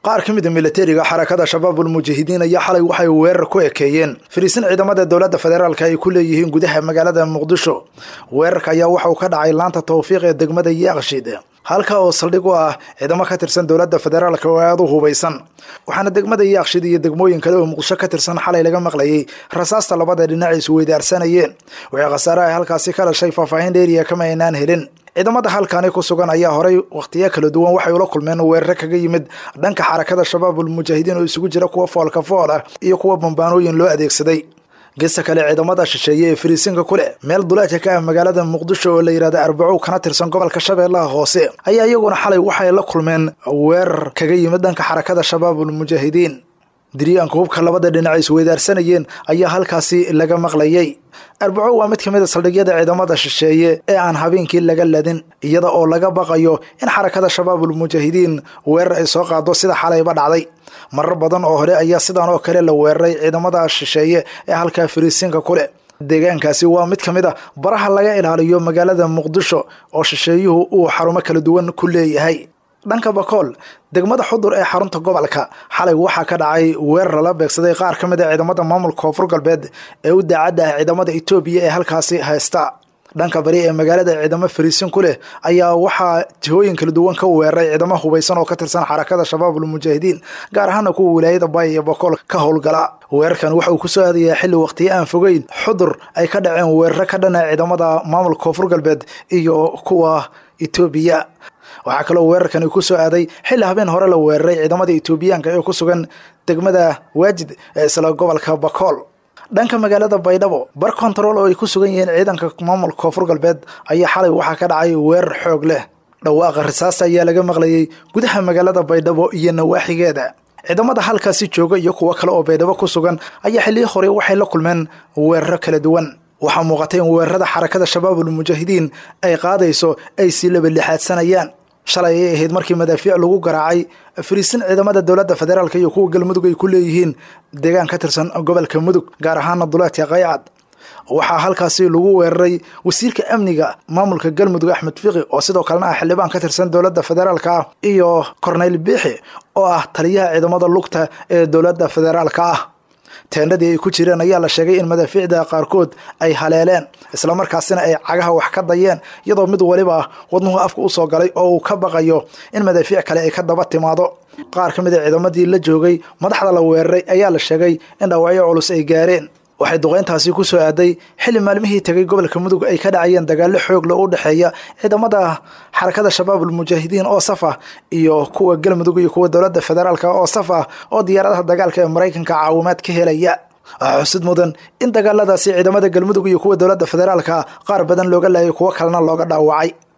qaar ka mid a milatariga xarakada shabaabul mujaahidiin ayaa xalay waxay weerar ku ekeeyeen fariisin ciidamada dowladda federaalk ay ku leeyihiin gudaha magaalada muqdisho weerarka ayaa waxa uu ka dhacay laanta tawfiiq ee degmada yaaqshid halka oo saldhig u ah ciidamo ka tirsan dowladda federaalk oo aada u hubaysan waxaana degmada yaaqshid iyo degmooyin kale oo muqdisho ka tirsan xalay laga maqlayay rasaasta labada dhinac is weydaarsanayeen waxay khasaare ay halkaasi ka dhashay faahfaahin dheeriya kama aynaan helin ciidamada halkani ku sugan ayaa horay wakhtiyo kala duwan waxay ula kulmeen weerare kaga yimid dhanka xarakada shabaabul mujaahidiin oo isugu jira kuwa foolka fool ah iyo kuwa bambaanooyin loo adeegsaday gesta kale ciidamada shisheeye ee fariisinka ku leh meel duleedka ka ah magaalada muqdisho oo la yidhahda arbacow kana tirsan gobolka shabeellaha hoose ayaa iyaguna xalay waxay la kulmeen weerar kaga yimid dhanka xarakada shabaabul mujaahidiin diryaanka hubka labada dhinac isweydaarsanayeen ayaa halkaasi laga maqlayay arbaco waa mid ka mid a saldhigyada ciidamada shisheeye ee aan habeenkii laga ladin iyada oo laga baqayo in xarakada shabaabul mujaahidiin weerar ay soo qaado sida xalayba dhacday marar badan oo hore ayaa sidan oo kale la weeraray ciidamada shisheeye ee halkaa fariisinka ku leh deegaankaasi waa mid ka mid a baraha laga ilaaliyo magaalada muqdisho oo shisheeyuhu uu xarumo kala duwan ku leeyahay dhanka bakool degmada xudur ee xarunta gobolka xalay waxaa ka dhacay weerar lala beegsaday qaar ka mid a ciidamada maamulka koonfur galbeed ee u daacadda ah ciidamada etoobiya ee halkaasi haysta dhanka bari ee magaalada ciidamo fariisin ku leh ayaa waxaa jihooyin kala duwan ka weeraray ciidamo hubaysan oo ka tirsan xarakada shabaabul mujaahidiin gaar ahaana kuwa wilaayada baay iyo bakool ka howlgala weerarkan waxa uu kusoo aadayaa xilli waqtiyo aan fogeyn xudur ay ka dhaceen weeraro ka dhana ciidamada maamulka koonfur galbeed iyo kuwa etoobiya waxaa kaloo weerarkani ku soo aaday xilli habeen hore la weeraray ciidamada etoobiyaanka ee ku sugan degmada waajid ee isla gobolka bakool dhanka magaalada baydhabo bar kontarool oo ay ku sugan yihiin ciidanka maamulka koonfur galbeed ayaa xalay waxaa ka dhacay weerar xoog leh dhawaaqa risaasta ayaa laga maqlayay gudaha magaalada baydhabo iyo nawaaxigeeda ciidamada halkaasi jooga iyo kuwo kale oo baydhabo ku sugan ayaa xilliyi hore waxay la kulmeen weeraro kala duwan waxaa muuqatay in weerarada xarakada shabaabul mujaahidiin ay qaadayso ay sii labalixaadsanayaan shalay ay ahayd markii madaafiic lagu garaacay fariisin ciidamada dowladda federaalk iyo kuwa galmudug ay ku leeyihiin deegaan ka tirsan gobolka mudug gaar ahaana duleedka qaycad waxaa halkaasi lagu weeraray wasiirka amniga maamulka galmudug axmed fiqi oo sidoo kalena ah xildhibaan ka tirsan dowladda federaalk ah iyo korneyl biixi oo ah taliyaha ciidamada lugta ee dowladda federaalk ah teendhadii ay ku jireen ayaa la sheegay in madaafiicda qaarkood ay haleeleen islamarkaasina ay cagaha wax ka dayeen iyadoo mid waliba wadnuhu afka usoo galay oo uu ka baqayo in madaafiic kale ay ka daba timaado qaar ka mid a ciidamadii la joogay madaxda la weeraray ayaa la sheegay in dhaawacyo culus ay gaareen waxay duqeyntaasi ku soo aaday xilli maalmihii tegay gobolka mudug ay ka dhacayeen dagaallo xoogla u dhexeeya ciidamada xarakada shabaabul mujaahidiin oo saf ah iyo kuwa galmudug iyo kuwa dowladda federaalk oo saf ah oo diyaaradaha dagaalka ee maraykanka caawimaad ka helaya waxaa xusid mudan in dagaaladaasi ciidamada galmudug iyo kuwa dowladda federaalka qaar badan looga laayay kuwo kalena looga dhaawacay